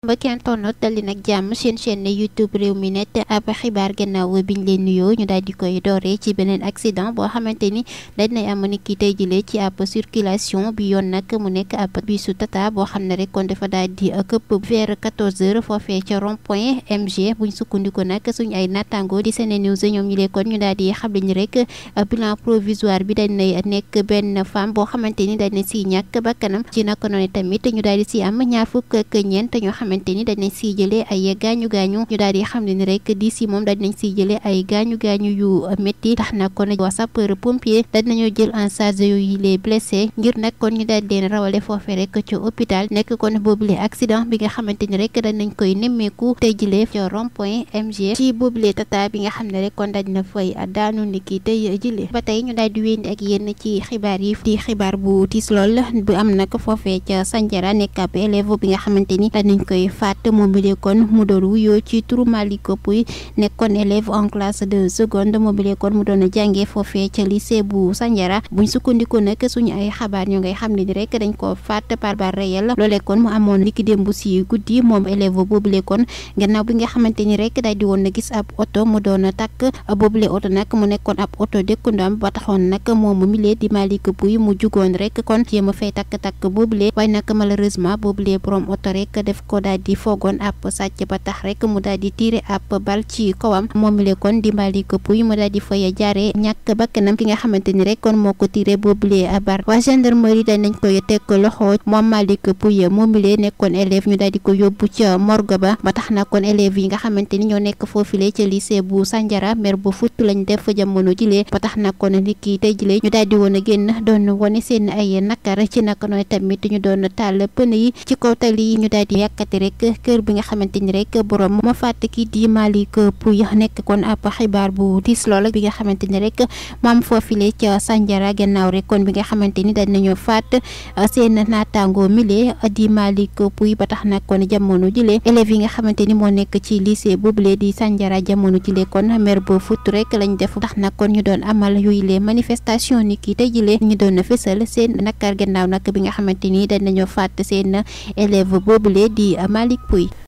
mbokki internet dal di nag jàmm seen chaîne youtube réew mi net ab xibaar gannaaw biñ leen nuyoo ñu daal di koy dooree ci beneen accident boo xamante ni dañ nay am ni ki tey jëlee ci ab circulation bi yoon nag mu nekk ab bisu tata boo xam ne rek kon dafa daal di këpp vers 14 heures foofee ca rond point mg buñ sukkandiku nag suñ ay nattaango di Sene News ñoom ñu lee kon ñu daal di xamle ni rek bilan provisoire bi dañ nay nekk benn femme boo xamante ni dañ na si ñàkk bakkanam ci naka noonu tamit ñu daal di si am ñaar fukk ak ñeent ñoo xamante ni dañ nañ siy jëlee ay gaañu gaañu ñu daal di xam ne ni rek di si moom dañ nañ siy jëlee ay gaañu gaañu yu métti tax na kon waa sapeur pompier dañ nañoo jël en charge yooyu les blessés ngir nag kon ñu daal di leen rawale foofee rek ci hôpital nekk kon boobule accident bi nga xamante ni rek dañ nañ koy nemmeeku tey jëlee ci rond point MG ci boobule tata bi nga xam ne rek kon dañ na fay daanu ni ki tey jëlee ba tey ñu daal di wéndi ak yéen ci xibaar yi di xibaar bu tiis lool bu am nag foofee ca Sandiara nekk ab élève bi nga xamante ni dañ nañ koy faat moom bi kon mu doon wuyoo ci turu Malick Pouy nekkoon élève en classe de seconde moom bi kon mu doon jàngee foofee ca lycée bu Sandiara buñ sukkandiku nag suñu ay xabaar ñoo ngay xam ne ni rek dañ ko faat par balle réelle loolee kon mu amoon liki démb si guddi moom élève boobule kon gannaaw bi nga xamante ni rek daal di woon na gis ab oto mu doon takk boobule oto nag mu nekkoon ab oto dëkkandoom ba taxoon nag moom mile di Malick Pouy mu jugoon rek kon jéem a fay takk-takk boobule waaye nag malheureusement boobule borom oto rek def ko daal di foogoon ab sàcc ba tax rek mu daal di tiire ab bal ci kawam moom le kon di Malick Pouy mu daal di fay jaare ñàkk bakkanam ki nga xamante ni rek kon moo ko tiire boobule bar waa gendarmerie dañ nañ koy teg loxo moom Malick Pouy moom le nekkoon élève ñu daal di ko yóbbu ca morgue ba ba tax na kon élèves yi nga xamante ni ñoo nekk foofule ca lycée bu Sandiara mer bu futt lañ def jamono jile ba tax na kon li kii tey jile ñu daal di woon a génn doon wane seen ay nakar ci naka nooy tamit ñu doon taal pën yi ci kaw tali yi ñu daal di yàkkati rek kër bi nga xamante ni rek borom ma fàtt ki di Malick Pouy nekk kon ab xibaar bu tiis lool bi nga xamante ni rek moom foofile ca Sandiara gannaaw rek kon bi nga xamante ni dañ nañoo faat seen naataango mile di Malick Pouy ba tax nag kon jamono jile élèves yi nga xamante ni moo nekk ci lycée boobule di Sandiara jamono jile kon mer ba fut rek lañ def tax nag kon ñu doon amal yooyu les manifestation ni kii tey jile ñu doon fësal seen nakar gannaaw nag bi nga xamante ni dañ nañoo faat seen élève boobule di Malick Pouy